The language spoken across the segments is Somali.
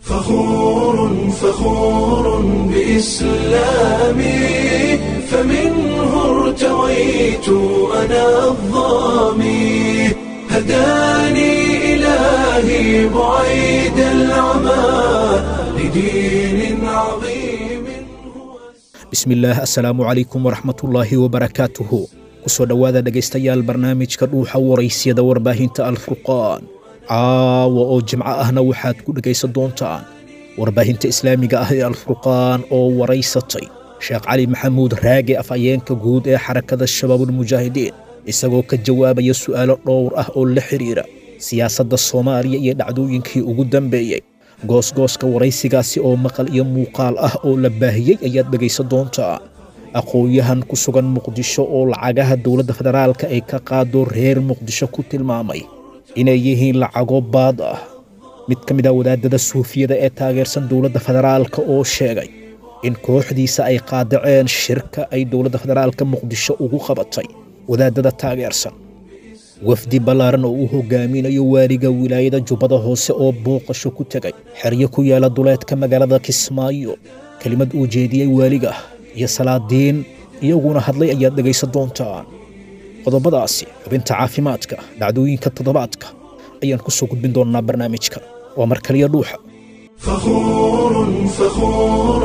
فخور فخور بإسلامي فمنه ارتويت أنا الظامي هداني إلهي بعيد العمى لدين عظيم هو bismillaah assalaamu calaykum waraxmatullaahi wabarakaatuhu ku soo dhowaada dhegaystayaal barnaamijka dhuuxa waraysyada warbaahinta alfurqaan caawa oo jimco ahna waxaad ku dhegaysan doontaan warbaahinta islaamiga ah ee alfurqaan oo waraysatay sheekh cali maxamuud raage afhayeenka guud ee xarakada shabaabulmujaahidiin isagoo ka jawaabaya su'aalo dhowr ah oo la xidhiira siyaasadda soomaaliya iyo dhacdooyinkii ugu dambeeyey goosgooska waraysigaasi oo maqal iyo muuqaal ah oo la baahiyey ayaad dhegaysan doontaan aqoon-yahan ku sugan muqdisho oo lacagaha dowladda federaalka ay ka qaado reer muqdisho ku tilmaamay inay yihiin lacago baad ah mid ka mid ah wadaadada suufiyada ee taageersan dowladda federaalka oo sheegay in kooxdiisa ay qaadaceen shirka ay dowladda federaalka muqdisho ugu qabatay wadaadada taageersan wafdi ballaaran oo uu hogaaminayo waaliga wilaayada jubbada hoose oo booqasho ku tegay xeryo ku yaala duleedka magaalada kismaayo kelimad uu jeediyey waaliga iyo salaadiin iyaguna hadlay ayaad dhegaysan doontaan qodobadaasi xubinta caafimaadka dhacdooyinka toddobaadka ayaan ku soo gudbin doonnaa barnaamijka waa mar kaliya dhuuxa فخور فخور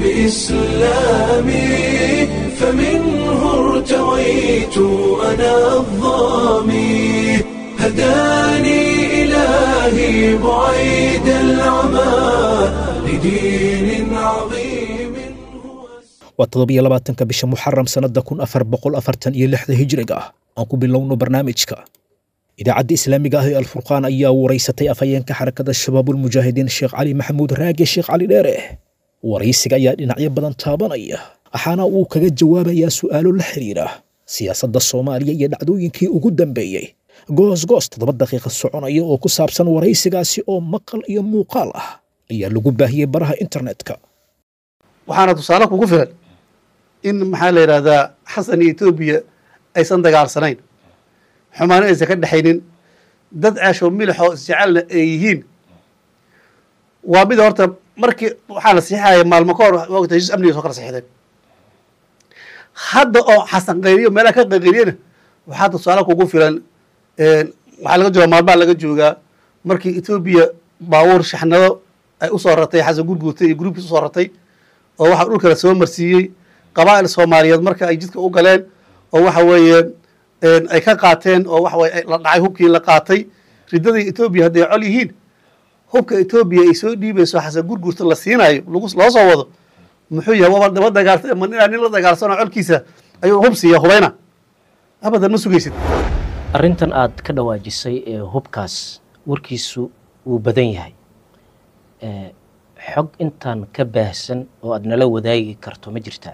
بإسلامي فمنه ارتويت أنا الظامي هداني إلهي بعيد العمى لدين عظيم هو waa toddobiyo labaatanka bisha muxaram sannadda kun afar boqol afartan iyo lixda hijriga ah aan ku bilowno barnaamijka idaacadda islaamiga ah ee alfurqaan ayaa waraysatay afhayeenka xarakada shabaabulmujaahidiin sheekh cali maxamuud raage sheekh cali dheere waraysiga ayaa dhinacyo badan taabanaya waxaana uu kaga jawaabayaa su'aalo la xidhiira siyaasadda soomaaliya iyo dhacdooyinkii ugu dambeeyey goos-goos toddoba daqiiqa soconaya oo ku saabsan waraysigaasi oo maqal iyo muuqaal ah ayaa lagu baahiyey baraha internetka waxaana tusaale kugu filan in maxaa la yidhahdaa xasan iyo etoobiya aysan dagaalsanayn xumaano aysan ka dhexaynin dad ceeshoo milixoo isjecelna ay yihiin waa mid horta markii waxaa la siixaya maalmo ka hor wagta heshiis amniga soo kala siixdeen hadda oo xasan qayriyo meelaha ka qayqayriyana waxaa tusaale kugu filan waxaa laga joogaa maalmaha laga joogaa markii etoobiya baabuur shaxnado ay usoo ratay xasan gurguurtay iyo gruubkiis usoo ratay oo waxaa dhulkala soo marsiiyey qabaa'il soomaaliyeed marka ay jidka u galeen oo waxa weeye ay ka qaateen oo waxa weye la dhacay hubkii la qaatay riddadii etoobiya hadday col yihiin hubka etoobiya ay soo dhiibayso xasan gurgurta la siinayo lagu loo soo wado muxuu yahay waba daba dagaalsa ma ninaa nin la dagaalsanoo colkiisa ayuu hub siiya hubayna abadan ma sugaysid arrintan aad ka dhawaajisay ee hubkaas warkiisu wuu badan yahay ee xog intaan ka baahsan oo aad nala wadaagi karto ma jirtaa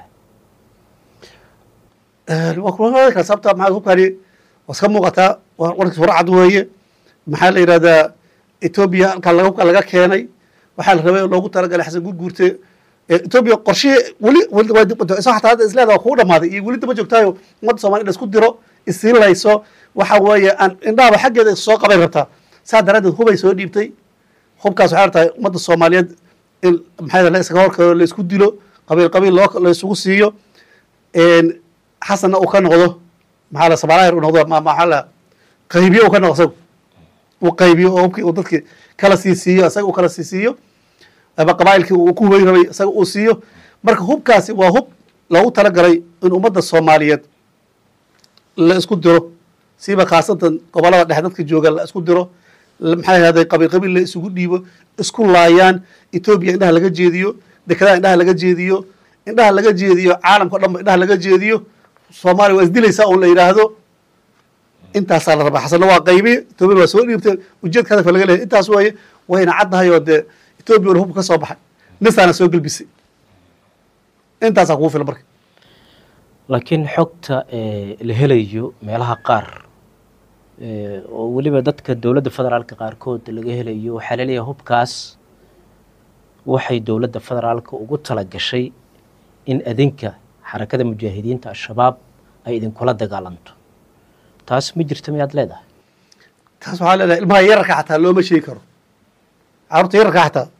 waa kula kara sababta maxaa hubkani waa iska muuqataa waa warkiis war cad weeye maxaa la yidhahdaa etoobiya halkaa laga hubka laga keenay waxaa la rabay oo loogu talagalay xasan gurguurte etoobiya qorshihii weli isoo xataa hadda isleeda waa kugu dhamaaday iyo weli daba joogtaayo ummadda soomaliya in la isku diro isiinlayso waxa weeye aan indhahaba xaggeeda soo qabay rabtaa saa daraaddeed hubay soo dhiibtay hubkaas waxay rabtaa ummadda soomaaliyeed in maxaa la iskaga horkaro la isku dilo qabiil qabiil loo la isugu siiyo xasanna uu ka noqdo maxaa la sabaalaher uu noqdo ma maxaa la qaybiyo uu ka noqdo isagu uu qaybiyo oo hubkii uu dadki kala sii siiyo isaga uu kala sii siiyo ama qabaa'ilkii uu ku hubayn rabay isaga uu siiyo marka hubkaasi waa hub loogu talagalay in ummadda soomaaliyeed la isku diro siiba khaasatan gobolada dhexe dadka jooga la isku diro maxaa yahday qabiil qabiil la isugu dhiibo isku laayaan etoobiya indhaha laga jeediyo dekedaha indhaha laga jeediyo indhaha laga jeediyo caalamka o dhan ba indhaha laga jeediyo soomaaliya waa isdilaysaa un la yidhaahdo intaasaa la rabaa xasanna waa qaybi etoobiya waa soo dhiibtay ujeedka hadafka laga leeyahy intaas weeye wayna caddahay oo dee etoobiya wana hubka ka soo baxay nisaana soo gelbisay intaasaa kugu filan marka laakiin xogta la helayo meelaha qaar oo weliba dadka dowladda federaalka qaarkood laga helayo waxaa laleeyahay hubkaas waxay dowladda federaalka ugu tala gashay in adinka xarakada mujaahidiinta al-shabaab ay idinkula dagaalanto taas ma jirta miyaad leedahay taas waxaa leedahay ilmaha yararka xataa looma sheegi karo carruurta yararka xataa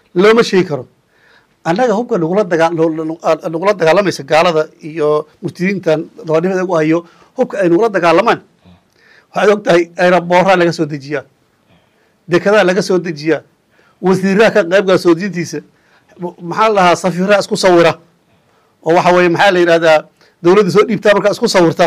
looma sheegi karo annaga hubka nagula dagaa nagula dagaalamaysa gaalada iyo murtidiintan dabanimada ugu hayo hubka ay nagula dagaalamaan waxaad og tahay aeroboorraa laga soo dejiyaa dekedaa laga soo dejiyaa wasiiraha ka qaybgala soo dejintiisa maxaa la dhahaa safiiraha isku sawira oo waxa weeye maxaa la yidhahdaa dowladda soo dhiibtaa markaa isku sawirta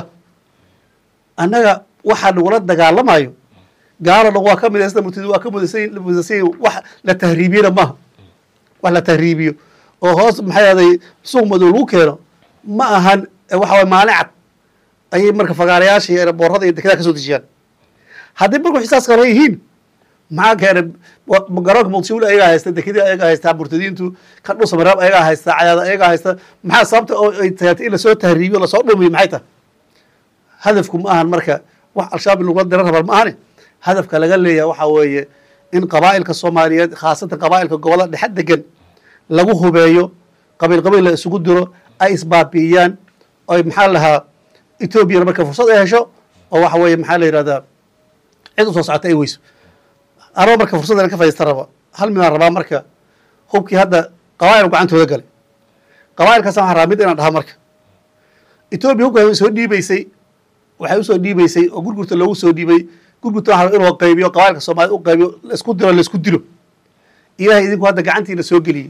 annaga waxaa nagula dagaalamayo gaalo dhan waa ka midaysan murtid waa ka mudaysan mudaysan wax la tahriibiyana maaha wax la tahriibiyo oo hoos maxay ahday suuq madow lagu keeno ma ahan waxa waye maalin cad ayay marka fagaarayaasha iyo eeraboorada iyo dekedaa ka soo dejiyaan haddii marku xisaas kale yihiin maxaa keenay garoonka muqdisho ayagaa haysta dekedii ayagaa haystaa murtadiintu kan dhusa maraab ayagaa haysta cayaada ayagaa haysta maxaa sababta oo ay tagatay in lasoo tahriibiyo lasoo dhumiyo maxay tahay hadafku ma ahan marka wax al-shabaab in lagula dira rabaa ma ahane hadafka laga leeyahay waxaa weeye in qabaa'ilka soomaaliyeed khaasatan qabaa'ilka gobollada dhexe degan lagu hubeeyo qabiil qabiil la isugu diro ay isbaabi'iyaan oy maxaa la lahaa etoobiyana marka fursad ay hesho oo waxa weeye maxaa la yidhahdaa cid u soo socota ay weyso anaba marka fursaddan ka fadhiista raba hal midaan rabaa marka hubkii hadda qabaa'il gacantooda galay qabaa'ilkaas waxaan rabaa mid inaan dhaha marka etoobiya hubka way soo dhiibeysay waxay usoo dhiibeysay oo gurgurta loogu soo dhiibay gurgurta waxaa raba inuu qaybiyo qabailka soomaaliyed u qaybiyo laisku diro laisku dilo ilahay idinku hadda gacantiina soo geliyey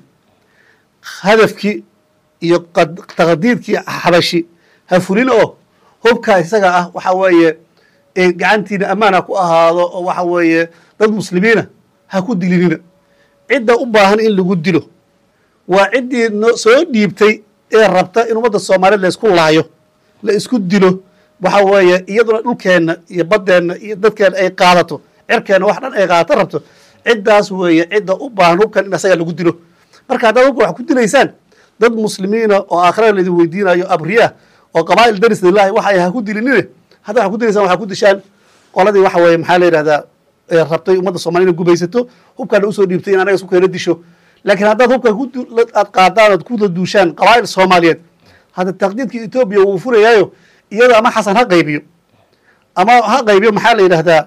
hadafkii iyo taqdiidkii xabashi ha fulin oo hubkaa isaga ah waxa weeye gacantiina ammaan ha ku ahaado oo waxa weeye dad muslimiina ha ku dilinina cidda u baahan in lagu dilo waa ciddii no soo dhiibtay ee rabta in ummadda soomaaliyeed la isku laayo la isku dilo waxa weeye iyaduna dhulkeenna iyo baddeenna iyo dadkeenna ay qaadato cirkeenna wax dhan ay qaadato rabto ciddaas weeye cidda u baahan hubkan in asaga lagu dilo marka haddaad hubka wax ku dilaysaan dad muslimiina oo aakhirada laydin weydiinayo abriya oo qabaa'il daris lilahi waxa ay ha ku dilinine haddaad wax ku dilaysaan waxaa ku dishaan qoladii waxa weeye maxaa la yidhahdaa rabtay ummadda soomaliya ina gubaysato hubkaana usoo dhiibtay in anaga isku keena disho laakiin haddaad hubka aad qaadaan oad kuda duushaan qabaa'il soomaaliyeed hadda taqdiidka etoobiya wuu furayaayo iyada ama xasan ha qaybiyo ama ha qaybiyo maxaa la yidhahdaa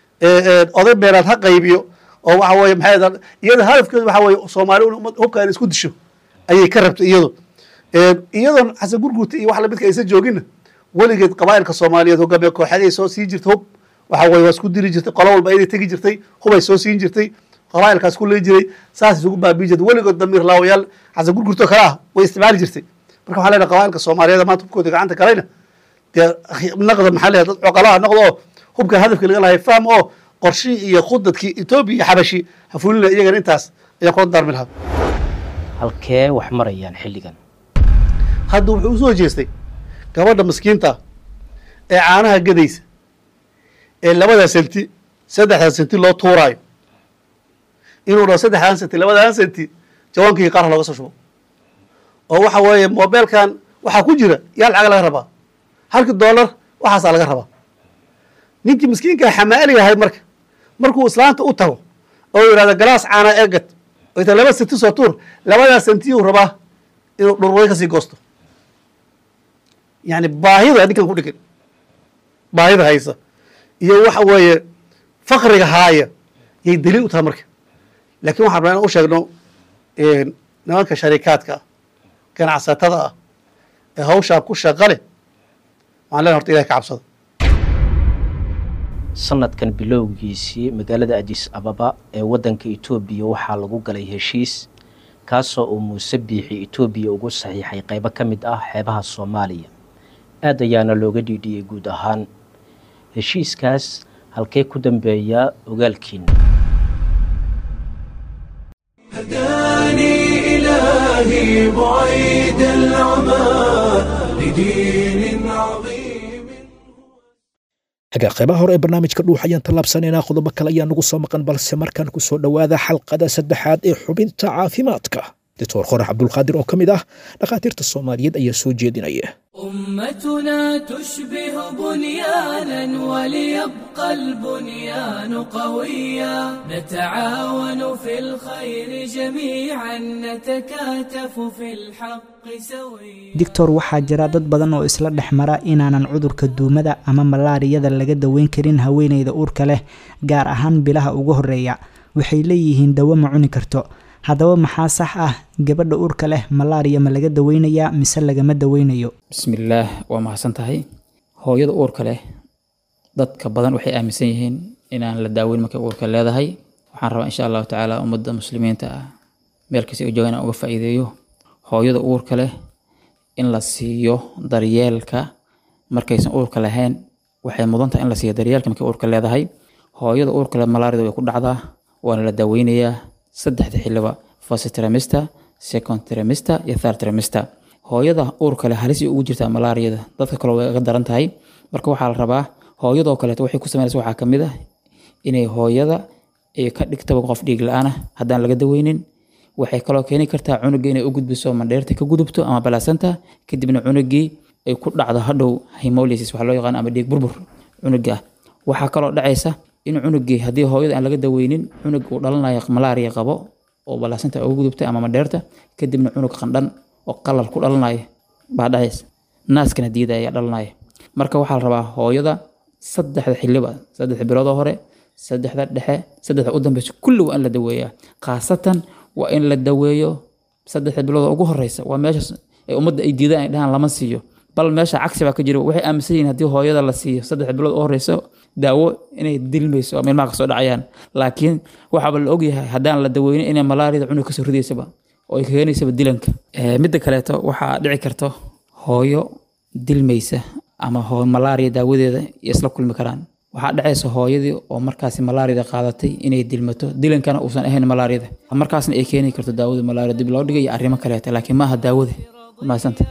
oday beeraad ha qaybiyo oo waxa weye maxaa iyada hadafkeedu waxa weye soomaali hubka in isku disho ayay ka rabtay iyado iyadoon xasan gurguurta iyo wax lamidka aysan jooginna weligeed qabaa'ilka soomaaliyeed hogaamiye kooxaday soo sii jirta hub waxa weye waa isku diri jirtay qolo walba ayday tegi jirtay hubay soo siin jirtay qabaa'ilkaas ku leey jiray saas isugu baabii jirtay weligood damiir laawayaal xasan gurgurto kale ah way isticmaali jirtay marka waxaa leedahay qabaa'ilka soomaaliyeed maanta hubkooda gacanta galayna dee naqda maxaa leedahay dad coqolaha noqdo oo hubka hadafka laga lahay fahm oo qorshii iyo khudadkii etoobiya iyo xabashi ha fulina iyagana intaas ayaan kula daarmi lahaa halkee wax marayaan xilligan hadda wuxuu usoo jeestay gabadha maskiinta ee caanaha gadaysa ee labadaa senti saddexdaa senti loo tuuraayo inuu dhaho saddexdaan senti labadaan senti jawaankii qaarha looga soo shubo oo waxa weeye mobeelkan waxaa ku jira yaa lacag laga rabaa halkii dollar waxaasaa laga rabaa ninkii miskiinkaa xamaaliga ahayd marka markuu islaanta u tago oo yidhahda galaas caana eegad oo ita laba senti soo tuur labadaa sentiyuu rabaa inuu dhurway kasii goosto yani baahida ninkan ku dhigan baahida haysa iyo waxa weeye fakriga haaya yay daliil u tahay marka lakin waxaan rabaa inaan u sheegno nimanka sharikaadka ah ganacsatada ah ee hawshaa ku shaqa leh waxaan lena horta ilahi ka cabsada sanadkan bilowgiisii magaalada adis ababa ee waddanka etoobiya waxaa lagu galay heshiis kaasoo uu muuse biixi etoobiya ugu saxiixay qaybo ka mid ah xeebaha soomaaliya aad ayaana looga dhiidhiyey guud ahaan heshiiskaas halkee ku dambeeyaa ogaalkiina هداني إلهي بعيد العمى لدين عظيم hagaa qaybaha hore ee barnaamijka dhuux ayaan tallaabsanaynaa qodobo kale ayaa nagu soo maqan balse markaan ku soo dhowaada xalqada saddexaad ee xubinta caafimaadka doctor qorax cabdulqaadir oo ka mid ah dhakhaatiirta soomaaliyeed ayaa soo jeedinaya أمتنا تشبه بنيانا وليبقى البنيان قويا نتعاون في الخير جميعا نتكاتف في الحق سويا doctor waxaa jira dad badan oo isla dhex mara inaanan cudurka duumada ama malaariyada laga daweyn karin haweeneyda uurka leh gaar ahaan bilaha ugu horeeya waxay leeyihiin dawo ma cuni karto haddaba maxaa sax ah gabadha uurka leh malaariya ma laga daweynayaa mise lagama daweynayo bismillaah waa mahadsan tahay hooyada uurka leh dadka badan waxay aaminsan yihiin inaan la daaweyn markay uurka leedahay waxaan rabaa insha allahu tacaala ummadda muslimiinta ah meel kasta ay joogaan inaan uga faa'iideeyo hooyada uurka leh in la siiyo daryeelka markaysan uurka lahayn waxay mudan tahay in la siiyo daryeelka markay uurka leedahay hooyada uurka leh malaarida way ku dhacdaa waana la daaweynayaa saddexda xiliba first trimester second trimester iyo third trimester hooyada uurka leh halis ay ugu jirtaa malaariyada dadka kale way ga daran tahay marka waxaa la rabaa hooyadoo kaleeto waxay ku sameynaysa waxaa ka mid ah inay hooyada ay ka dhigtaba qof dhiig la-aan ah haddaan laga daweynin waxay kaloo keeni kartaa cunuga inay u gudbiso mandheerta ka gudubto ama balaasanta kadibna cunugii ay ku dhacdo hadhow hemolysis waxa loo yaqaan ama dhiig burbur cunuga ah waxaa kaloo dhacaysa in cunugii haddii hooyada aan laga daweynin cunug uu dhalanayo malaariya qabo oo balaasanta ugu gudubtay ama mandheerta kadibna cunug qandhan oo qalal ku dhalanayo baa dhacaysa naaskana diida ayaa dhalanaya marka waxaa la rabaa hooyada saddexda xiliba saddexda biloodoo hore saddexda dhexe saddexda u dambeysa kulli waa in la daweeyaa khaasatan waa in la daweeyo saddexda bilood ugu horeysa waa meeshaas ay ummadda ay diidaan ay dhahaan lama siiyo bal meesha cagsi baa ka jira waxay aaminsan yihiin haddii hooyada la siiyo saddexda bilood u horeysa daawo inay dilmayso ama ilmaha kasoo dhacayaan laakiin waxaaba la ogyahay haddaan la daweynin inay malaariyada cunug kasoo ridaysaba oo ay keenaysaba dilanka midda kaleeto waxaa dhici karto hooyo dilmaysa ama malaariya daawadeeda iyo isla kulmi karaan waxaa dhacaysa hooyadii oo markaasi malaariyada qaadatay inay dilmato dilankana uusan ahayn malaariyada markaasna ay keeni karto daawada malaariya dib loo dhigay iyo arrimo kaleeta laakiin maaha daawada mahadsanta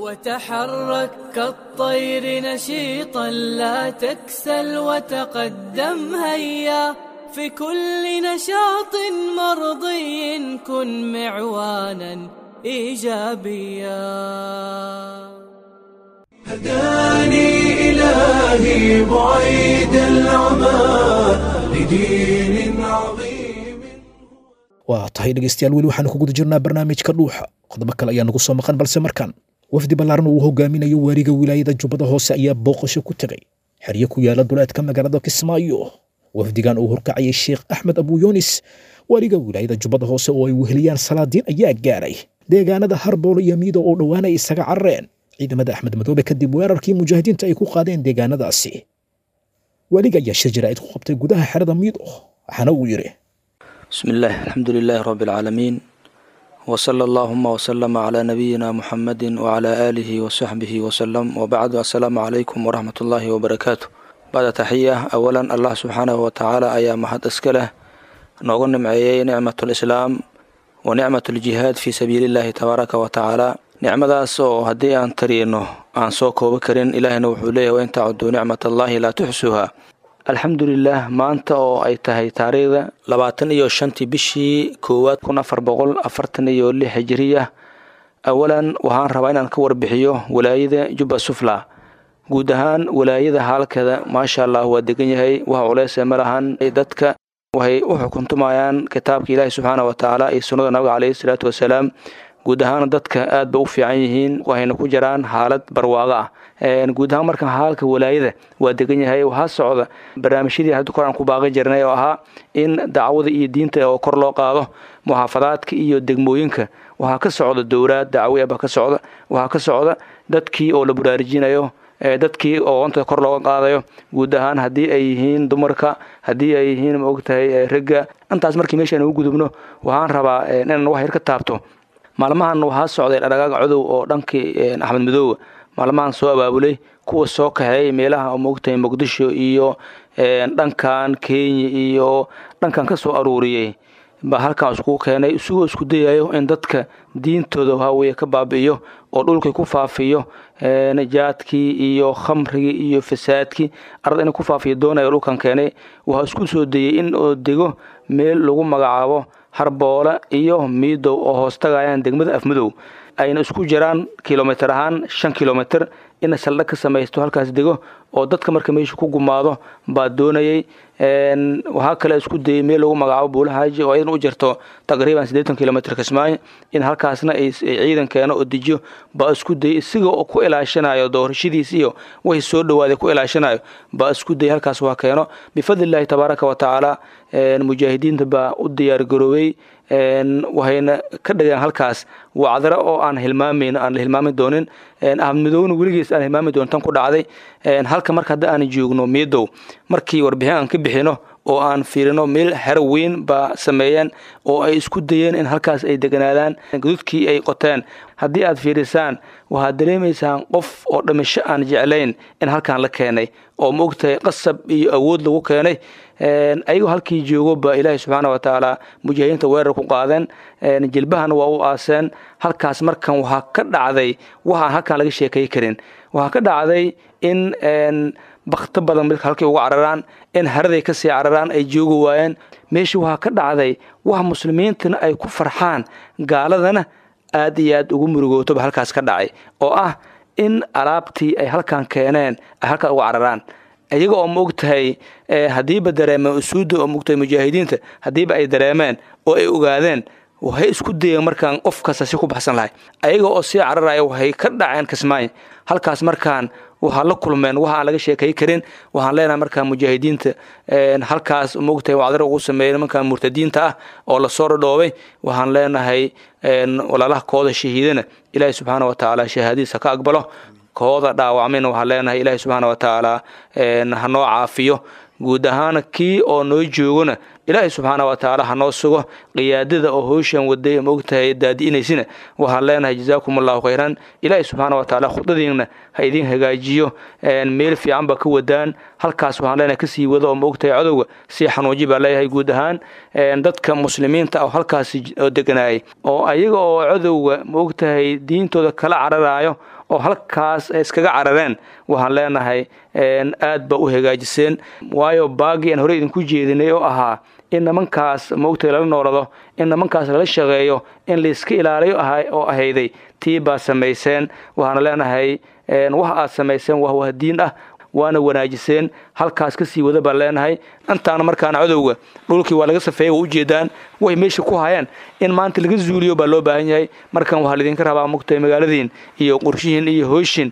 وتحرك كالطير نشيطا لا تكسل وتقدم هيا في كل نشاط مرضي كن معوانا ايجابيا هداني إلهي بعيد العمى لدين عظيم waa tahay dhegaystayaal weli waxaanu ku guda jirnaa barnaamijka dhuuxa qodobo kale ayaa nagu soo maqan balse markan wafdi ballaaran uu hogaaminayo waariga wilaayada jubbada hoose ayaa booqasho ku tegay xeryo ku yaala duleedka magaalada kismaayo wafdigan uu horkacayay sheekh axmed abuyunis waaliga wilaayada jubbada hoose oo ay weheliyaan salaadiin ayaa gaaray deegaanada harboolo iyo miido oo dhowaana ay isaga carareen ciidamada axmed madoobe kadib weerarkii mujaahidiinta ay ku qaadeen deegaanadaasi waaliga ayaa shir jaraa'id ku qabtay gudaha xerada miido waxaana uu yidhi بسم الله الحمد لله رب العالمين وصلى اللهم وسلم على نبينا محمد وعلى آله وصحبه وسلم وبعد السلام عليكم ورحمة الله وبركاته بعد تحية أولا الله سبحانه وتعالى أيام محد أسكله نغن معي نعمة الإسلام ونعمة الجهاد في سبيل الله تبارك وتعالى nicmadaas oo haddii aan tariino aan soo koobo karin ilaahina wuxuu leeyahy wain tacuduu nicmat allahi laa tuxsuuha alxamdulilah maanta oo ay tahay taariikhda labaatan iyo shantii bishii koowaad kun afar boqol afartan iyo lix hijiriya awalan waxaan rabaa inaan ka warbixiyo walaayada jubba sufla guud ahaan walaayada haalkeeda maasha allah waa degan yahay wax culeyse ma lahan dadka waxay u xukuntumayaan kitaabka ilaahi subxaana wa tacaala iyo sunnada nabiga caleyhi salaatu wasalaam guud ahaan dadka aad ba u fiican yihiin waxayna ku jiraan xaalad barwaaqo ah guud ahaan marka haalka walaayada waa degan yahay waxaa socda barnaamijyadii hadda kor aan ku baaqi jirnay oo ahaa in dacwada iyo diinta oo kor loo qaado muxaafadaadka iyo degmooyinka waxaa ka socda dowlaad dacwi aba ka socda waxaa ka socda dadkii oo la baraarujinayo dadkii oonta kor looga qaadayo guud ahaan haddii ay yihiin dumarka haddii ay yihiin maogtahay ragga intaas markii meeshaan ugu gudubno waxaan rabaa inaan wax yar ka taabto maalmahan waxaa socday dhadhagaaga codow oo dhankii axmed madoowa maalmahan soo abaabulay kuwa soo kaxeeyay meelaha moogtahay muqdisho iyo dhankan kenya iyo dhankan ka soo aruuriyey baa halkan iskugu keenay isugoo isku dayayo in dadka diintooda waxaweye ka baabi'iyo oo dhulkii ku faafiyo najaadkii iyo khamrigii iyo fasaadkii arad inay ku faafiyo doonayo dhulkan keenay waxaa isku soo dayey in oo dego meel lagu magacaabo harboole iyo miidow oo hoos tagayaan degmada afmadow ayna isku jiraan kilomitr ahaan shan kilomitr ina saldhag ka samaysto halkaas dego oo dadka marka meesha ku gumaado baa doonayay waxaa kale isku dayay meel lagu magacaabo buula haaji oo iyadan u jirto taqriiban siddeetan kilomitr kismaayo in halkaasna ay ciidan keeno oo dejiyo baa isku dayay isaga oo ku ilaashanayo doorashadiis iyo wixii soo dhawaaday ku ilaashanayo baa isku dayay halkaas waa keeno bifadli illaahi tabaaraka wa tacaala mujaahidiinta baa u diyaar garoobay waxayna ka dhigeen halkaas wacdaro oo aan hilmaamayn aan la hilmaami doonin ahmadmidoowna weligiis aan hilmaami doonin tan ku dhacday halka marka hadda aan joogno miidow markii warbixin aan ka bixino oo aan fiirino meel xero weyn baa sameeyeen oo ay isku dayeen in halkaas ay deganaadaan gududkii ay qoteen haddii aad fiirisaan waxaad dareemaysaan qof oo dhimasho aan jeclayn in halkan la keenay oo ma ogtahay qasab iyo awood lagu keenay ayagoo halkii joogo ba ilaahay subxaana wa tacaala mujaahidiinta weerar ku qaadeen jilbahana waa u aaseen halkaas markan waxaa ka dhacday waxaan halkan laga sheekay karin waxaa ka dhacday in bakto badan midka halkay uga cararaan in haraday kasii cararaan ay joogi waayeen meeshii waxaa ka dhacday wax muslimiintana ay ku farxaan gaaladana aad iyo aad ugu murugootoba halkaas ka dhacay oo ah in alaabtii ay halkan keeneen ay halkaas uga cararaan iyaga oo maog tahay haddiiba dareemeen usuudda oo maogtahay mujaahidiinta haddiiba ay dareemeen oo ay ogaadeen waxay isku dayeen markaan qof kasta si ku baxsan lahay ayaga oo sii cararaya waxay ka dhaceen kismaayo halkaas markaan waxaa la kulmeen waxa aan laga sheekay karin waxaan leenahay markaa mujaahidiinta halkaas maogtahay wacdaro ugu sameeyey nimankan murtadiinta ah oo lasoo dhadhoobay waxaan leenahay walaalaha kooda shahiidana ilaahi subxaana wa tacaala shahaadadiisa ka aqbalo kooda dhaawacmayna waxaan leenahay ilaahi subxaana wa tacaala hanoo caafiyo guud ahaan kii oo noo joogona ilaahay subxaana wa tacaala hanoo sugo qiyaadada oo howshan waday maogtahay daadi'inaysina waxaan leenahay jazaakum allahu khayran ilaahay subxaana wa tacaala khudadiina ha idin hagaajiyo meel fiican ba ka wadaan halkaas waxaan leenahay kasii wada oo maogtahay cadowga sii xanuuji baa leeyahay guud ahaan dadka muslimiinta oo halkaas deganaayay oo ayaga oo cadowga maogtahay diintooda kala cararaayo oo halkaas ay iskaga carareen waxaan leenahay aad ba u hagaajiseen waayo baagii aan horey idinku jeedinay oo ahaa in nimankaas maogtahay lala noolado in nimankaas lala shaqeeyo in layska ilaaliyo oo ahayday tii baa samayseen waxaana leenahay waxa aad samayseen waa wahdiin ah waana wanaajiseen halkaas kasii wada baan leenahay intaana markaana cadowga dhulkii waa laga safeeyey waa ujeedaan way meesha ku hayaan in maanta laga zuuliyo baa loo baahan yahay markan waxaa laidinka rabaa mugtahay magaaladiin iyo qorshihiin iyo hoyshin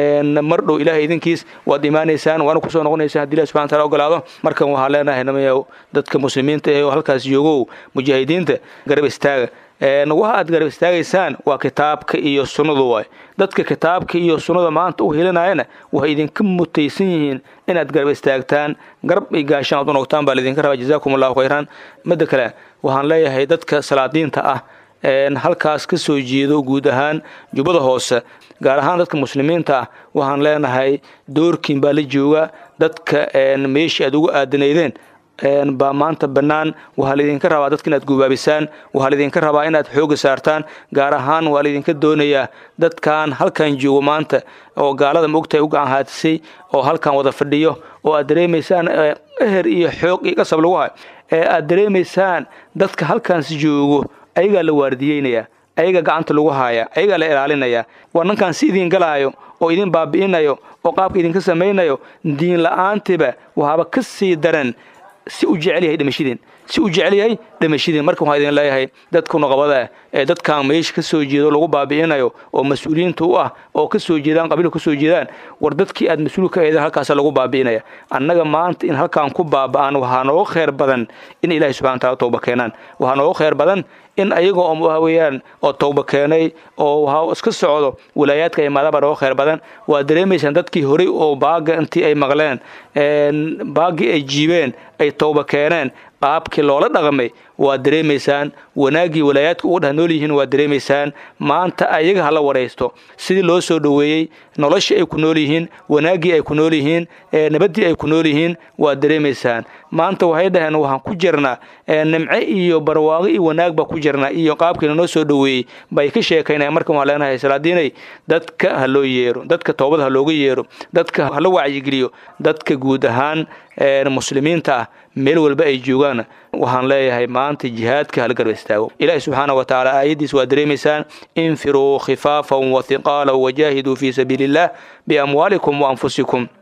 mar dhow ilaahay idinkiis waad imaanaysaan waana kusoo noqonaysaan haddi ilahi subxana taala ogolaado markan waxaa leenahay namayow dadka muslimiinta ee halkaas joogow mujaahidiinta garab istaaga waxa aad garab istaagaysaan waa kitaabka iyo sunnadu waay dadka kitaabka iyo sunnada maanta u helinayana waxay idinka mutaysan yihiin inaad garab istaagtaan garab iyo gaashaan aad u noqtaan baa laidinka rabaa jazaakum allahu khayran midda kale waxaan leeyahay dadka salaadiinta ah halkaas ka soo jeedo guud ahaan jubbada hoose gaar ahaan dadka muslimiinta ah waxaan leenahay doorkiin baa la jooga dadka meeshii aad ugu aadanaydeen baa maanta bannaan waxaa laydinka rabaa dadka inaad gubaabisaan waxaa laydinka rabaa inaad xooga saartaan gaar ahaan waa laydinka doonayaa dadkan halkan joogo maanta oo gaalada maogtahay u gacan haatisay oo halkan wada fadhiyo oo aad dareemaysaan eher iyo xoog iyo qasab lagu hayo ee aad dareemaysaan dadka halkaans joogo ayagaa la waardiyeynaya ayaga gacanta lagu haaya ayagaa la ilaalinaya waa ninkan si idin galaayo oo idin baabi'inayo oo qaabka idinka samaynayo diin la-aantiba waxaaba ka sii daran si u jecel yahay dhimashadiin si u jecel yahay dhimashadiin marka waxaa idin leeyahay dadka nuqabada ah ee dadkan meesha ka soo jeedo lagu baabi'inayo oo mas-uuliyiinta u ah oo ka soo jeedaan qabiilka ka soo jeedaan war dadkii aad mas-uul ka eedeen halkaasa lagu baabi'inaya annaga maanta in halkan ku baaba'aan waxaa nooga khayr badan in ilaahay subxana wataala tooba keenaan waxaa nooga khayr badan in ayaga oo waxa weeyaan oo tooba keenay oo waxa iska socdo walaayaadka imaadaba nooga khayr badan waa dareemaysaan dadkii horey oo baaga intii ay maqleen baagii ay jiibeen ay tooba keeneen qaabkii loola dhaqmay waa dareemaysaan wanaaggii walaayaadka uga dheh nool yihiin waa dareemaysaan maanta ayaga hala waraysto sidii loo soo dhoweeyey noloshii ay ku nool yihiin wanaaggii ay ku nool yihiin nabaddii ay ku nool yihiin waa dareemaysaan maanta waxay dhaheen waxaan ku jirnaa nimce iyo barwaaqo iyo wanaag baa ku jirnaa iyo qaabkii lanoo soo dhoweeyey bay ka sheekaynayaan markan waxaan leenahay salaadiinay dadka ha loo yeero dadka toobada ha looga yeero dadka hala wacyigeliyo dadka guud ahaan muslimiinta ah meel walba ay joogaan waxaan leeyahay maanta jihaadka hala garba istaago ilaahi subxaana wa tacaala aayaddiis waa dareemaysaan infiruu khifaafan wa hiqaalan wajaahiduu fii sabiili illah biamwaalikum wa anfusikum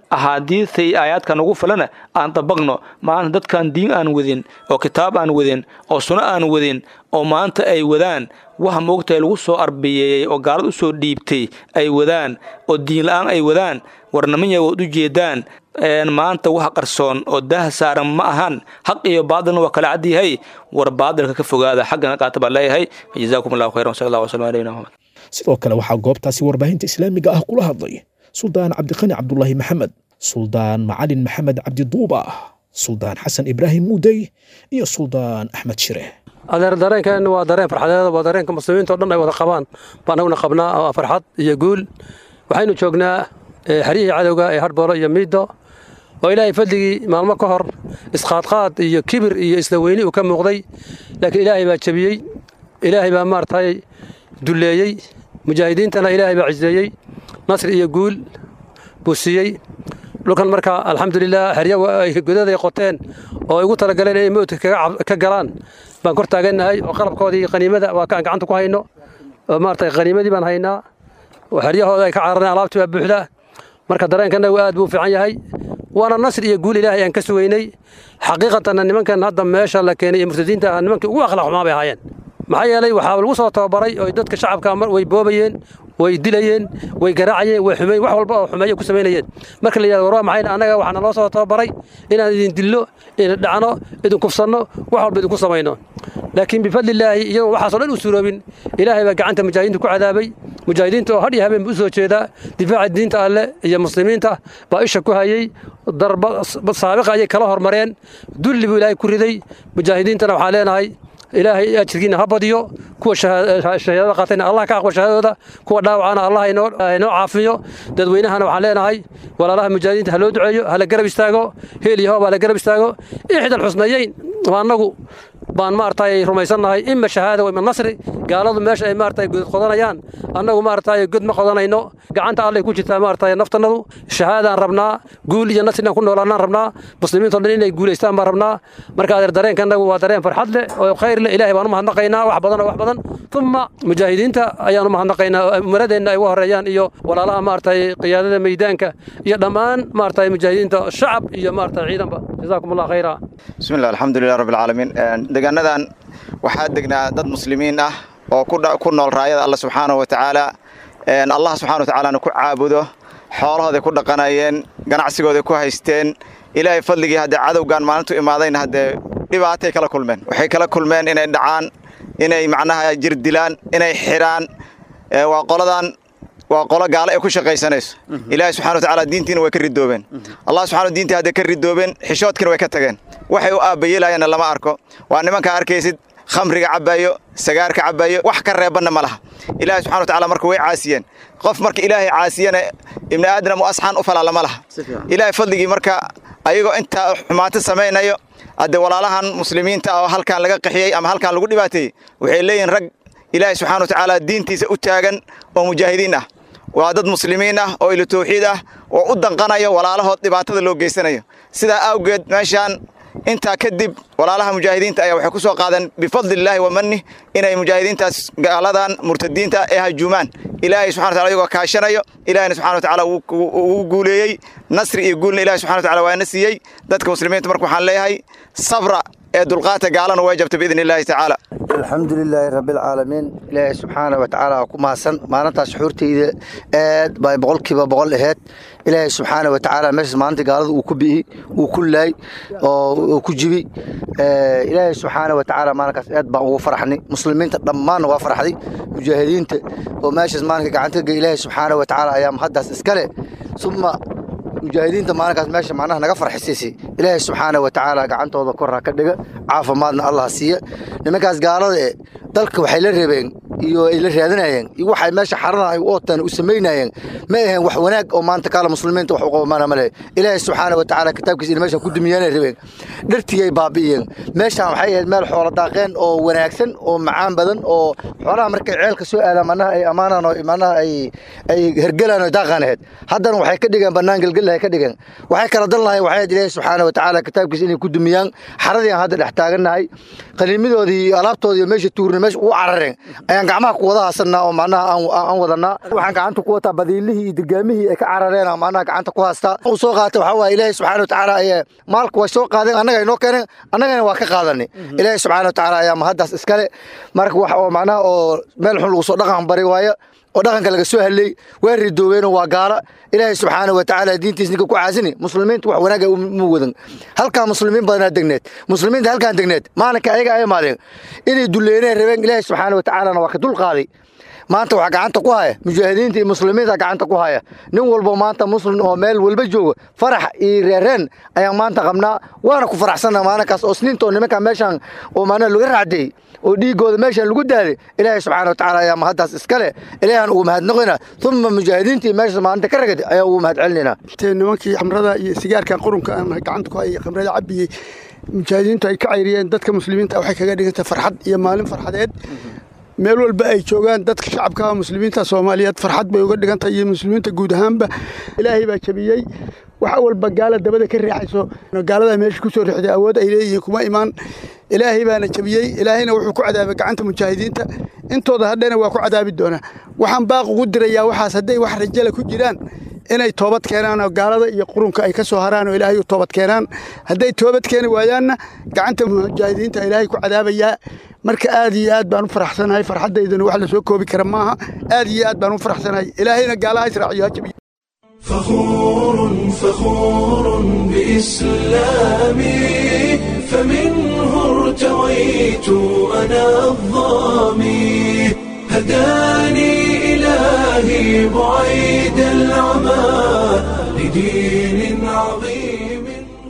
axaadiidta iyo aayaadka nagu filana aan dabaqno maanta dadkan diin aan wadin oo kitaab aan wadin oo suno aan wadin oo maanta ay wadaan waxa moogtahay lagu soo arbeyeeyey oo gaalad u soo dhiibtay ay wadaan oo diin la-aan ay wadaan warnamanya waad u jeedaan maanta wax qarsoon oo daah saaran ma ahan xaq iyo baadilna waa kala cadyahay war baadilka ka fogaada xaggana qaata baan leeyahay jazaakum allahu khayran sal allah wasalam aleyna muhamed sidoo kale waxaa goobtaasi warbaahinta islaamiga ah kula hadlay suldaan cabdiqani cabdulaahi maxamed suldaan macalin maxamed cabdiduuba suldaan xasan ibraahim muudey iyo suldaan axmed shire adeer dareenkeenna waa dareen farxadeed waa dareenka muslimiinta o dhan ay wada qabaan baan anaguna qabnaa oo farxad iyo guul waxaynu joognaa xeryihii cadowga ee harboolo iyo miido oo ilaahay fadligii maalmo ka hor isqaadqaad iyo kibir iyo isla weyni uu ka muuqday laakiin ilaahay baa jebiyey ilaahay baa maaragtay dulleeyey mujaahidiintana ilaahay baa ciseeyey nasri iyo guul buu siiyey dhulkan marka alxamdulilah xerya godaday qoteen oo ay ugu talagaleen inay mowdka ka galaan baan kor taagannahay oo qalabkoodii qaniimada waa kaan gacanta ku hayno oo maaragtay qaniimadii baan haynaa oo xeryahooda ay ka carareen alaabtii baa buuxda marka dareenkanagu aad buu u fiican yahay waana nasri iyo guul ilaahay aan ka sugaynay xaqiiqatanna nimankan hadda meesha la keenay ee murtadiinta ah nimankii ugu akhlaaq xumaa bay ahaayeen maxaa yeelay waxaa lagu soo tababaray oo dadka shacabka way boobayeen way dilayeen way garaacayeen way xumeyn wax walba oo xumeeyo ku samaynayeen marka la yidhahdo war waa maxay annaga waxaana loo soo tababaray inaan idin dillo idin dhacno idin kufsanno wax walba idinku samayno laakiin bifadlillaahi iyagoo waxaasoo dhan u suroobin ilaahay baa gacanta mujaahidiinta ku cadaabay mujaahidiinta oo had iyo habeen u soo jeedaa difaaca diinta alleh iyo muslimiinta baa isha ku hayey darba saabiqa ayay kala hormareen dulli buu ilaahay ku riday mujaahidiintana waxaan leenahay ilaahay ajirkiina ha badiyo kuwa shahaadada qaatayna allah ka aqbal shahaadadooda kuwa dhaawacana allah inoo caafiyo dadweynahana waxaan leenahay walaalaha mujaahidiinta ha loo duceeyo hala garab istaago heel iyo hoob hala garab istaago ixdal xusnayeyn waa annagu baan maaragtay rumaysannahay ima shahaada wa ima nasri gaaladu meesha ay maaragtay god qodanayaan annagu maaragtay god ma qodanayno gacanta allay ku jirtaa maaragtay naftannadu shahaadaan rabnaa guul iyo nasri inaan ku noolaanaan rabnaa muslimiintao dhan inay guulaystaan baan rabnaa marka adeer dareenkanagu waa dareen farxad leh oo khayr leh ilaahay baan u mahadnaqaynaa wax badan oo wax badan uma mujaahidiinta ayaan u mahadnaqaynaa umaradeenna ay uga horeeyaan iyo walaalaha maaragtay qiyaadada meydaanka iyo dhammaan maaragtay mujaahidiinta shacab iyo maaragtay ciidanba jazaakum allah khayra bismi llah alxamdulilah rabbi alcaalamiin deegaanadan waxaa degnaa dad muslimiin ah oo ku nool raayada alla subxaanahu wa tacaala allah subxana wa tacaalana ku caabudo xoolahooday ku dhaqanayeen ganacsigooday ku haysteen ilaahay fadligii haddee cadowgan maalintu imaadayna haddee dhibaatay kala kulmeen waxay kala kulmeen inay dhacaan inay macnaha jir dilaan inay xidhaan waa qoladan waa qolo gaalo ay ku shaqaysanayso ilaahay subxana wa tacaala diintiina way ka ridoobeen allah subxana diintii hadday ka ridoobeen xishoodkiina way ka tageen waxay u aabbayeelayaanna lama arko waa nimankaa arkaysid khamriga cabaayo sagaarka cabaayo wax ka reebanna ma laha ilaahay subxana wa tacala marka way caasiyeen qof marka ilaahay caasiyana ibni aadam u asxaan u falaa lama laha ilaahay fadligii marka ayagoo intaa xumaanto samaynayo hadde walaalahan muslimiinta ah oo halkaan laga qaxiyey ama halkaan lagu dhibaateeyey waxay leeyihin rag ilaahay subxana wa tacaala diintiisa u taagan oo mujaahidiin ah waa dad muslimiin ah oo ilo tawxiid ah oo u danqanayo walaalahood dhibaatada loo geysanayo sidaa awgeed meeshaan intaa kadib walaalaha mujaahidiinta ayaa waxay ku soo qaadeen bifadlillaahi wa mannih inay mujaahidiintaas gaaladan murtadiinta ee hajuumaan ilaahay subxana wataala iyagoo kaashanayo ilaahayna subxana wa tacaala wuu guuleeyey nasri iyo guulna ilahay subxana wa tacala waana siiyey dadka muslimiinta marka waxaan leeyahay sabra ee dulqaata gaalana way jabta biidni illaahi tacaala alxamdu lilaahi rabbialcaalamiin ilaahay subxaana wa tacaala ku mahadsan maalintaas xuurtayda aad bay boqolkiiba boqol aheyd ilaahay subxaana wa tacaala meeshaas maalinta gaalada uu ku bi'i uu ku laay oo ku jibi ilaahay subxaana wa tacaala maalinkaas aad baan ugu farxnay muslimiinta dhammaanna waa farxday mujaahidiinta oo meeshaas maalinka gacantaga ilaahay subxaana wa tacaala ayaa mahaddaas iskale suma mujaahidiinta maalinkaas meesha macnaha naga farxisiisay ilaahay subxaana wa tacaala gacantooda korra ka dhiga caafimaadna allah siiya nimankaas gaalada e dalka waxay la reebeen iyo ay la raadinayeen iyo waxay meesha xaradan ay u ooteen u samaynayeen ma aheen wax wanaag oo maanta kaala muslimiinta wax u qabamana ma leh ilaahay subxaana wa tacaala kitaabkiisa ina meeshan ku dumiyaanay rabeen dhartigay baabi'iyeen meeshaan waxay ahayd meel xoolo daaqeen oo wanaagsan oo macaan badan oo xoolaha markay ceelka soo aadaan manaha ay ammaanaan oo manaha ay ay hergelaan oo daaqaan ahayd haddana waxay ka dhigeen bannaan gelgelahay ka dhigeen waxay kala dan lahayn waxay ahayd ilaahay subxaana wa tacaala kitaabkiisa inay ku dumiyaan xaradii aan hadda dhex taagannahay qaniimadoodii iyo alaabtoodii iyo meesha tuurna meesha ugu carareen ayaan gacmaha ku wada haasanaa oo macnaha aan wadanaa waxaan gacanta ku wataa badiilihii iyo dirgaamihii ay ka carareen macnaha gacanta ku haastaa u soo qaatay waxaa waaye ilaahay subxaana watacaala ayaa maalka way soo qaadeen annaga inoo keeneen annagana waa ka qaadanay ilaahay subxaana watacaala ayaa mahaddaas iskale marka wax oo macnaha oo meel xun lagu soo dhaqan bari waayo oo dhaqanka laga soo hadlay waa ridoobeenoo waa gaala ilaahay subxaana wa tacaala diintiis ninka ku caasini muslimiintu wax wanaaga ma wadan halkaa muslimiin badanaa degneed muslimiinta halkaan degneed maalinka ayaga ay maadeen inay duleyneen rabeen ilaahay subxaana wa tacaalana waa ka dulqaaday maanta waxaa gacanta ku haya mujaahidiinta iyo muslimiinta gacanta ku haya nin walbo maanta muslim oo meel walba jooga farax iyo reereen ayaan maanta qabnaa waana ku faraxsanna maalinkaas oo sniinta oo nimanka meeshaan oo maanaa laga raacdeey oo dhiigooda meeshaan lagu daaday ilaahay subxaana watacaala ayaa mahaddaas iskale ilaahan ugu mahadnaqina uma mujaahidiintii meeshaas maalinta ka ragad ayaa ugu mahad celinayna nimankii khamrada iyo sigaarka qurunka aan gacanta ku hayay khamrada cabiyey mujaahidiintu ay ka cayriyeen dadka muslimiinta waxay kaga dhigantay farxad iyo maalin farxadeed meel walba ay joogaan dadka shacabka muslimiinta soomaaliyeed farxad bay uga dhigantahay iyo muslimiinta guud ahaanba ilaahay baa jabiyey waxa walba gaala dabada ka riixayso gaalada meesha kusoo riixday awood ay leeyihiin kuma imaan ilaahay baana jabiyey ilaahayna wuxuu ku cadaabay gacanta mujaahidiinta intooda hadhena waa ku cadaabi doonaa waxaan baaq ugu dirayaa waxaas hadday wax rajala ku jiraan inay toobad keenaan oo gaalada iyo qurunka ay ka soo haraan oo ilaahay u toobad keenaan hadday toobad keeni waayaanna gacanta mujaahidiinta ilaahay ku cadaabayaa marka aad iyo aad baan u faraxsanahay farxaddaydana wax la soo koobi kara maaha aad iyo aad baan u faraxsanahay ilaahayna gaalaha israaciyo ha jabiyo فخور فخور بإسلامي فمنه ارتويت أنا الظامي هداني إلهي بعيد العمى لدين عظيم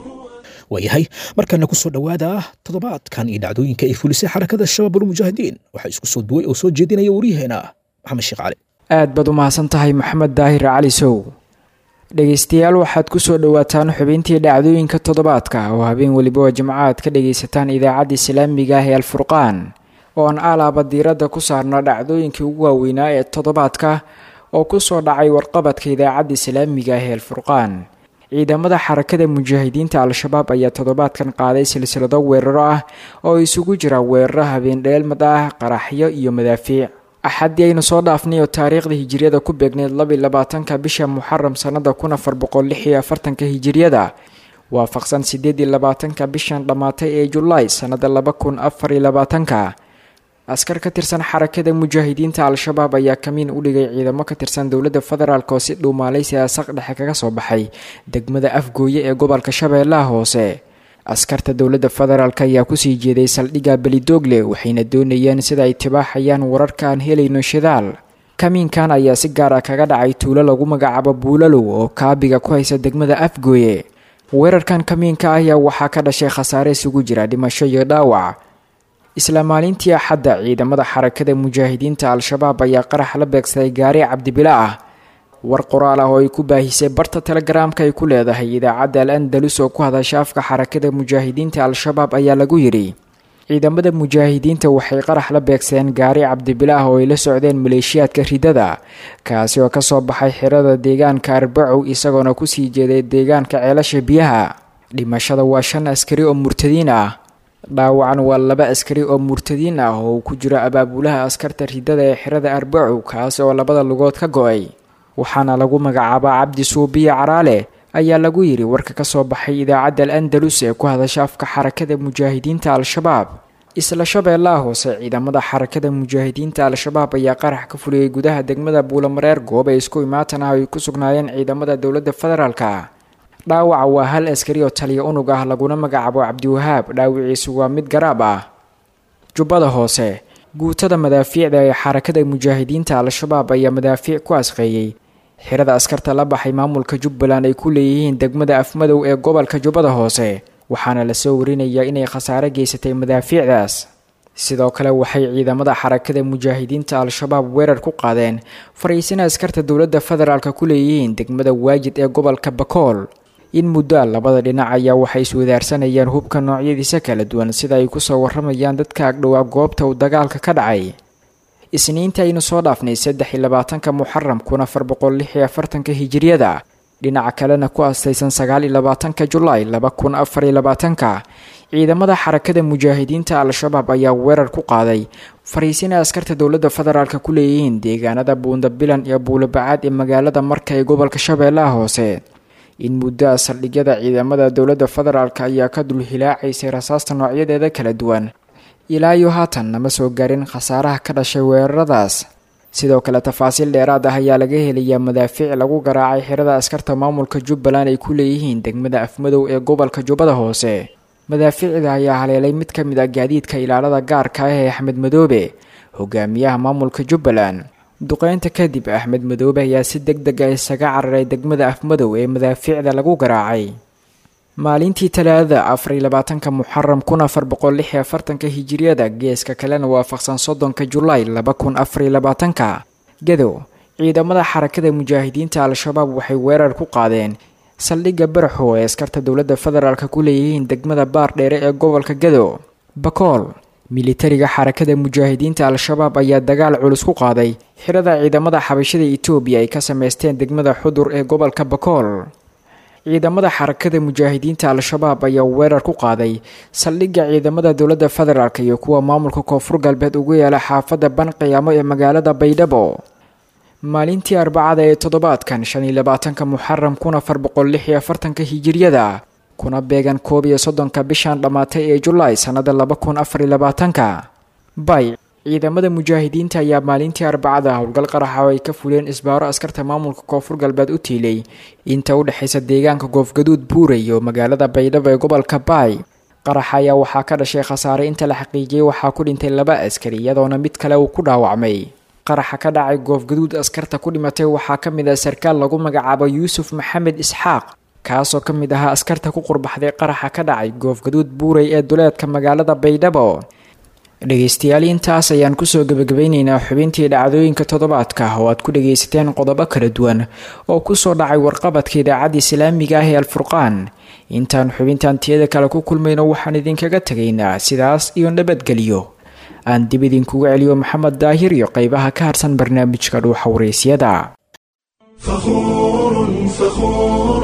waayahay markana ku soo dhowaada toddobaadkan iyo dhacdooyinka ay fulisay xarakada shabaabulmujaahidiin waxaa isku soo duway oo soo jeedinaya waryaheena maxamed sheekh cali aad baad u mahadsan tahay maxamed daahir cali sow dhegaystayaal waxaad ku soo dhowaataan xubintii dhacdooyinka toddobaadka oo habeen weliba oo jimco aad ka dhagaysataan idaacadda islaamiga ah ee alfurqaan oo aan alaaba diiradda ku saarno dhacdooyinkii ugu waaweynaa ee toddobaadka oo ku soo dhacay warqabadka idaacadda islaamiga ah ee alfurqaan ciidamada xarakada mujaahidiinta al-shabaab ayaa toddobaadkan qaaday silsilado weeraro ah oo isugu jira weeraro habeen dheelmad ah qaraxyo iyo madaafiic axaddii aynu soo dhaafnay oo taariikhda hijiriyada ku beegneyd labi labaatanka bisha muxaram sannada kun afar boqol lix iyo afartanka hijiriyada waafaqsan sideed iyo labaatanka bishan dhammaatay ee julaay sannada laba kun afar iyo labaatanka askar ka tirsan xarakada mujaahidiinta al-shabaab ayaa kamiin u dhigay ciidamo ka tirsan dowladda federaalk oo si dhuumaalaysi asaq dhexe kaga soo baxay degmada afgooye ee gobolka shabeellaha hoose askarta dowladda federaalk ayaa kusii jeeday saldhigga belidoogle waxayna doonayeen sida ay tibaaxayaan wararka aan helayno shidaal kamiinkan ayaa si gaar ah kaga dhacay tuulo lagu magacaabo buulalow oo kaabiga ku haysa degmada afgooye weerarkan kamiinka ah ayaa waxaa ka dhashay khasaare isugu jira dhimasho iyo dhaawac isla maalintii axadda ciidamada xarakada mujaahidiinta al-shabaab ayaa qarax la beegsaday gaari cabdibila ah war qoraal ah oo ay ku baahisay barta telegaraamka ay ku leedahay idaacadda al andalus oo ku hadasha afka xarakada mujaahidiinta al-shabaab ayaa lagu yidhi ciidamada mujaahidiinta waxay qarax la beegsadeen gaari cabdibila ah oo ay la socdeen maleeshiyaadka ridada kaasi oo kasoo baxay xirada deegaanka arbacow isagoona kusii jeeday deegaanka ceelasha biyaha dhimashada waa shan askari oo murtadiin ah dhaawacan waa laba askari oo murtadiin ah oo uu ku jiro abaabulaha askarta ridada ee xirada arbacow kaasi oo labada lugood ka go-ay waxaana lagu magacaabaa cabdi suubiya caraale ayaa lagu yidhi warka ka soo baxay idaacadda al andalus ee ku hadasha afka xarakada mujaahidiinta al-shabaab isla shabeellaha hoose ciidamada xarakada mujaahidiinta al-shabaab ayaa qarax ka fuliyey gudaha degmada buulamareer goob ay isku imaatan ah ay ku sugnaayeen ciidamada dowladda federaalka dhaawaca waa hal askari oo taliya unug ah laguna magacaabo cabdiwahaab dhaawiciisu waa mid garaab ah jubbada hoose guutada madaafiicda ee xarakada mujaahidiinta al-shabaab ayaa madaafiic ku asqeeyey xirada askarta la baxay maamulka jubbaland ay ku leeyihiin degmada afmadow ee gobolka jubbada hoose waxaana lasoo warinayaa inay khasaare geysatay madaafiicdaas sidoo kale waxay ciidamada xarakada mujaahidiinta al-shabaab weerar ku qaadeen fariisina askarta dowladda federaalk ku leeyihiin degmada waajid ee gobolka bakool in muddo labada dhinac ayaa waxay iswadaarsanayaan hubka noocyadiisa kala duwan sida ay kusoo waramayaan dadka agdhowaa goobta uu dagaalka ka dhacay isniinta aynu soo dhaafnay saddex iyo labaatanka muxaram kun afar boqol lix iyo afartanka hijiriyada dhinaca kalena ku astaysan sagaal iyo labaatanka julaay laba kun afar iyo labaatanka ciidamada xarakada mujaahidiinta al-shabaab ayaa weerar ku qaaday fariisin ay askarta dowladda federaalk ku leeyihiin deegaanada buundabilan iyo buulobacaad ee magaalada marka ee gobolka shabeellaha hoose in muddo saldhigyada ciidamada dowladda federaalk ayaa ka dul hilaacaysay rasaasta noocyadeeda kala duwan ilaa iyo haatan nama soo gaarin khasaaraha ka dhashay weeraradaas sidoo kale tafaasiil dheeraad ah ayaa laga helayaa madaafiic lagu garaacay xirada askarta maamulka jubbaland ay ku leeyihiin degmada afmadow ee gobolka jubbada hoose madaafiicda ayaa haleelay mid ka mid ah gaadiidka ilaalada gaarka ah ee axmed madoobe hogaamiyaha maamulka jubbaland duqeynta kadib axmed madoobe ayaa si deg deg ah isaga cararay degmada afmadow ee madaafiicda lagu garaacay maalintii talaadada afariy labaatanka muxaram kun afar boqol lix iyo afartanka hijiriyada geeska kalena waafaqsan soddonka julaay laba kun afariy labaatanka gadow ciidamada xarakada mujaahidiinta al-shabaab waxay weerar ku qaadeen saldhigga baraxo ee askarta dowladda federaalk ku leeyihiin degmada baar dheere ee gobolka gadow bakool militariga xarakada mujaahidiinta al-shabaab ayaa dagaal culus ku qaaday xirada ciidamada xabashada etoobiya ay ka sameysteen degmada xudur ee gobolka bakool ciidamada xarakada mujaahidiinta al-shabaab ayaa weerar ku qaaday saldhigga ciidamada dowladda federaalk iyo kuwa maamulka koonfur galbeed ugu yaala xaafadda banqiyaamo ee magaalada baydhabo maalintii arbacada ee toddobaadkan shan iyo labaatanka muxaram kun afar boqol lix iyo afartanka hijiryada kuna beegan koob iyo soddonka bishan dhammaatay ee julaay sannada laba kun afar iyo labaatanka bay ciidamada mujaahidiinta ayaa maalintii arbacada howlgal qaraxa oo ay ka fuleen isbaaro askarta maamulka koonfur galbeed u tiilay inta u dhexaysa deegaanka goofgaduud buurey oo magaalada baydhabo ee gobolka baay qaraxa ayaa waxaa ka dhashay khasaare inta la xaqiijiyey waxaa ku dhintay laba askari iyadoona mid kale uu ku dhaawacmay qaraxa ka dhacay goofgaduud askarta ku dhimatay waxaa ka mid ah sarkaal lagu magacaabo yuusuf maxamed isxaaq kaasoo ka mid ahaa askarta ku qurbaxday qaraxa ka dhacay goofgaduud buurey ee duleedka magaalada baydhabo dhegaystayaal intaas ayaan kusoo gebagabeyneynaa xubintii dhacdooyinka toddobaadka oo aad ku dhagaysateen qodobo kala duwan oo kusoo dhacay warqabadka idaacadda islaamiga ah ee alfurqaan intaan xubintan tiyada kale ku kulmayno waxaan idinkaga tegaynaa sidaas iyo nabadgelyo aan dib idinkugu celiyo maxamed daahir iyo qeybaha ka harsan barnaamijka dhuuxa waraysyada فخور فخور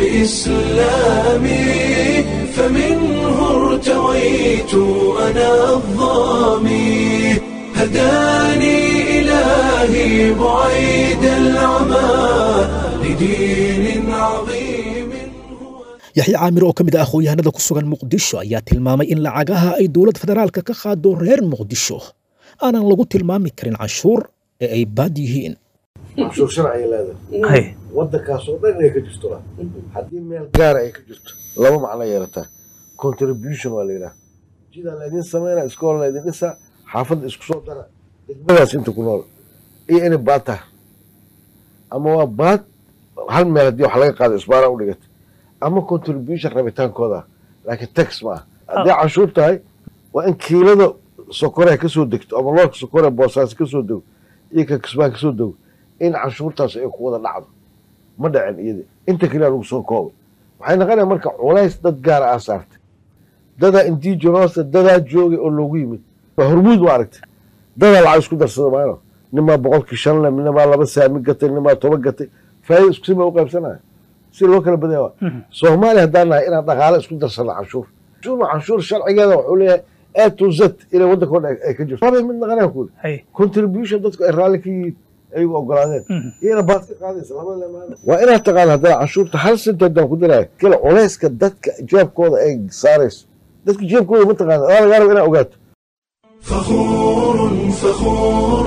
بإسلامي فمنه ارتويت أنا الظامي هداني إلهي بعيد العمى لدين عظيم yaxya caamir oo ka mid ah aqoon-yahanada ku sugan muqdisho ayaa tilmaamay in lacagaha ay dowladda federaalka ka qaado reer muqdisho aanan lagu tilmaami karin canshuur ee ay baad yihiin canshuur sharciga leedahay waddankaasoo dhan inay ka jirto haddii meel gaara ay ka jirto laba macno yeelataa contribution waa la yidhaha jidaa laydin samayna iskool laydin dhisa xaafadda isku soo dara degmadaas inta ku nool iyo inay baad tahay ama waa baad hal meel haddii wax laga qaado isbaara u dhigata ama contribution rabitaankooda laakiin tax ma ah haddii canshuur tahay waa in kiilada sokoreha kasoo degto ama loorka sokore boosaas kasoo dego iyo ka kisbaan kasoo dego in canshuurtaas ay ku wada dhacdo ma dhacin iyada inta keliya lagu soo koobay waxay noqonaya marka culays dad gaara aa saartay dadaa indigenous dadaa joogay oo loogu yimid waa hormuud ma aragtay dadaa lacag isku darsada maano nimaa boqolkii shan le nimaa laba saami gatay nimaa toban gatay faa'iida isku sima u qaybsanaya si loo kala badaya waa soomaaliya haddaan nahay inaan dhaqaale isku darsano canshuur canshuur canshuur sharcigeeda wuxuu leeyahay a to z inay waddanka o dhan ay ka jirto mid naqanaya kuuli contribution dadku ay raalli ka yihiin ayagu ogolaadeen iyana baad ka qaadaysa laba lemaan waa inaad taqaano haddana canshuurta hal sent haddaan ku daraya kala culayska dadka jeebkooda ay saarayso dadka jeebkooda ma taqaana waa lagaa raba inaad ogaato فخور فخور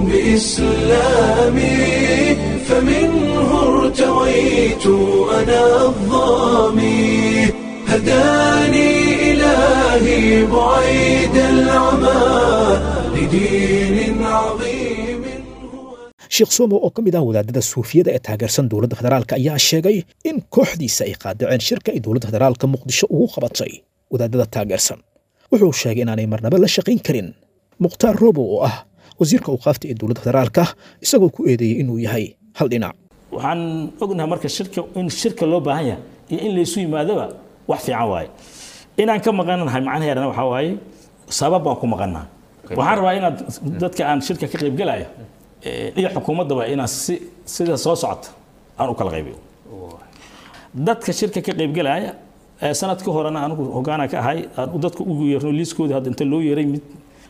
بإسلامي فمنه ارتويت أنا الظامي هداني إلهي بعيد العمى لدين عظيم sheekh somo oo ka mid ah wadaadada suufiyada ee taageersan dowladda federaalk ayaa sheegay in kooxdiisa ay qaadaceen shirka ay dowladda federaalka muqdisho ugu qabatay wadaadada taageersan wuxuu sheegay inaanay marnaba la shaqayn karin mukhtaar robow oo ah wasiirka awqaafta ee dowladda federaalka isagoo ku eedeeyey inuu yahay hal dhinac waxaan ognahay marka shirka in shirka loo baahan yahay iyo in laysu yimaadaba wax fiican waaye inaan ka maqannahay macnaheedana waxaa waaye sabab baan ku maqannaa waxaan rabaa inaad dadka aan shirka ka qaybgelaya iyo xukuumaddaba inaan si sida soo socota aan u kala qaybiyo dadka shirka ka qaybgelaya sanadka horena anigu hogaana ka ahay aan dadka ugu yeerno liiskooda hadda inta loo yeeray mid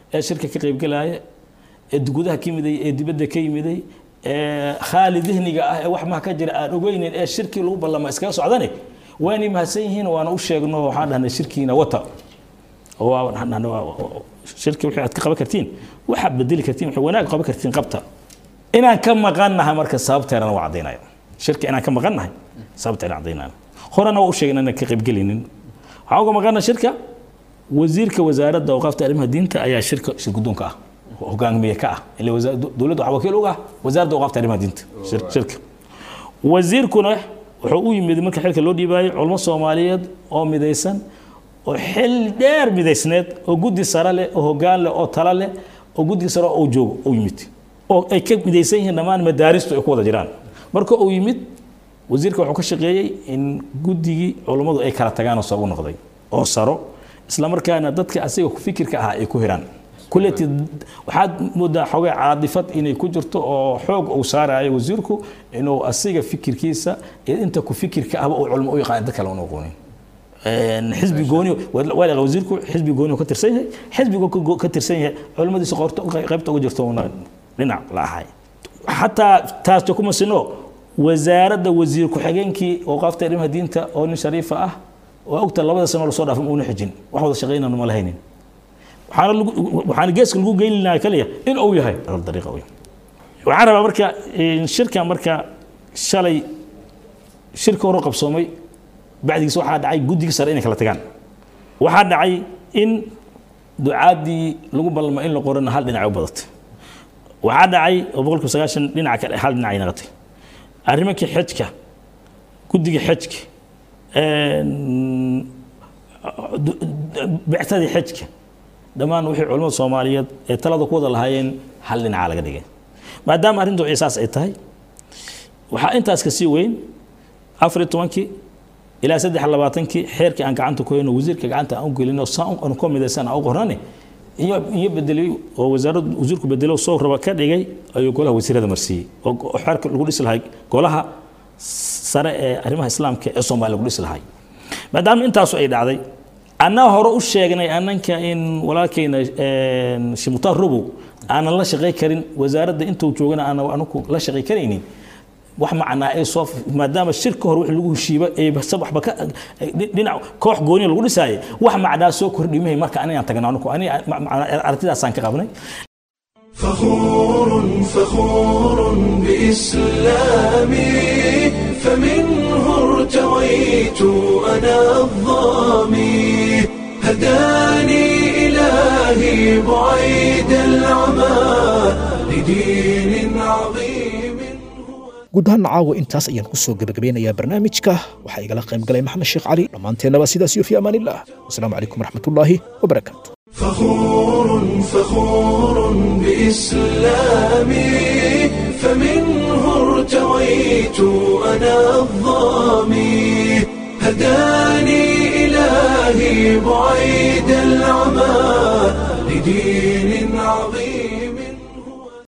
ee shirka ka qaybgalaya ee gudaha ka yimiday ee dibadda ka yimiday ee khaali dihniga ah ee wax maha ka jira aan ogeynin ee shirkii lagu ballama iskaga socdane waanay mahadsan yihiin waana u sheegno waxaan dhahnay shirkiina wata oo waa- waxaan dhahnay waa- waa- shirki wixii aad ka qaban kartiin waxaad bedeli kartiin waxay wanaag qaban kartiin qabta inaan ka maqannahay marka sababteedana waa caddaynaya shirka inaan ka maqannahay sababteedana caddaynaya horena waa u sheegna inaan ka qaybgelinin waxaan uga maqanna shirka wasiirka wasaaradda awqaafta arrimaha diinta ayaa shirka shir guddoonka ah hogaamiye ka ah ile wasa- dowladda waxaa wakiil uga ah wasaaradda awqaafta arrimaha diinta shir- shirka wasiirkuna wuxuu u yimid marka xilka loo dhiibaayay culmo soomaaliyeed oo midaysan oo xil dheer midaysneed oo guddi sare leh oo hoggaan leh oo tala leh oo guddi sare oo joogo u yimid oo ay ka midaysan yihiin dhammaan madaaristu ay ku wada jiraan marka uu yimid wasiirka wuxuu ka shaqeeyey in guddigii culummadu ay kala tagaan oo soo u noqday oo saro isla markaana dadka asiga ku fikirka ahaa ay ku hiraan kulleti waxaad moodaa xogay caadifad inay ku jirto oo xoog uu saarayo wasiirku inuu asiga fikirkiisa iyo inta ku fikirka ahba uu culmo u yaqaan dad kale una aqoonin Een, xisbi gooni waa la wasiirku xisbi gooni uu ka tirsan yahay xisbigu ka go- ka tirsan yahay culimmadiisa qoorta qaybta uga jirto una dhinac la ahay xataa taas kuma sino wasaaradda wasiir ku-xigeenkii awqaafta arrimaha diinta oo nin shariifa ah oo ogta labada sano lasoo dhaafay uuna xijin wax wada shaqaynana ma lahaynin waxaana lagu- waxaana geeska lagu geyn lahaa kaliya in uu yahay dariiqa wey waxaan rabaa marka in shirka marka shalay shirka hore qabsoomay bacdigiis waxaa dhacay guddiga sare inay kala tagaan waxaa dhacay in ducaadii lagu ballamay in la qorana hal dhinac ay u badatay waxaa dhacay oo boqolkiiba sagaashan dhinaca kale hal dhinac ay noqotay arrimankii xejka guddiga xejka een, du- du- bictadii xejka dhammaan wixii culimmada soomaaliyeed ee talada ku wada lahaayeen hal dhinaca laga dhigay maadaama arrintu ciisaas ay tahay waxaa intaas ka sii weyn afar iyo tobankii ilaa saddex iyo labaatankii xeerkii aan gacanta ku hayno wasiirka gacanta aan u gelino saan aan ku midaysan aan u qornane iyo iyo bedelay oo wasaaraddu wasiirku bedelo soo raba ka dhigay ayuu golaha wasiirada marsiiyey oo go- oo xeerka lagu dhisi lahay golaha sare ee arrimaha islaamka ee soomaaliya lagu dhisi lahay maadaama intaasu ay dhacday annaa hore u sheegnay annanka in walaalkayna een, shimutaan robow aanan la shaqay karin wasaaradda intuu joogana aanan anaku la shaqay karaynin wax macnaa ay soo maadaama shirka hore wix lagu heshiiba ee basa waxba ka dhinac koox gooniya lagu dhisaayay wax macnaa soo kordhimahay marka anigaan tagna anigu aniga ma- macnaa aragtidaasaan ka qabnay فخور فخور بإسلامي فمنه ارتويت أنا الظامي هداني إلهي بعيد العمى لدين عظيم guud ahaan caawa intaas ayaan ku soo gebagabeynayaa barnaamijka waxaa igala qayb galay maxamed sheekh cali dhammaanteennaba sidaas iyo fi amaanillah wasalaamu calaykum waraxmatullaahi wabarakaatu فخور فخور بإسلامي فمنه ارتويت أنا الظامي هداني إلهي بعيد العمى لدين عظيم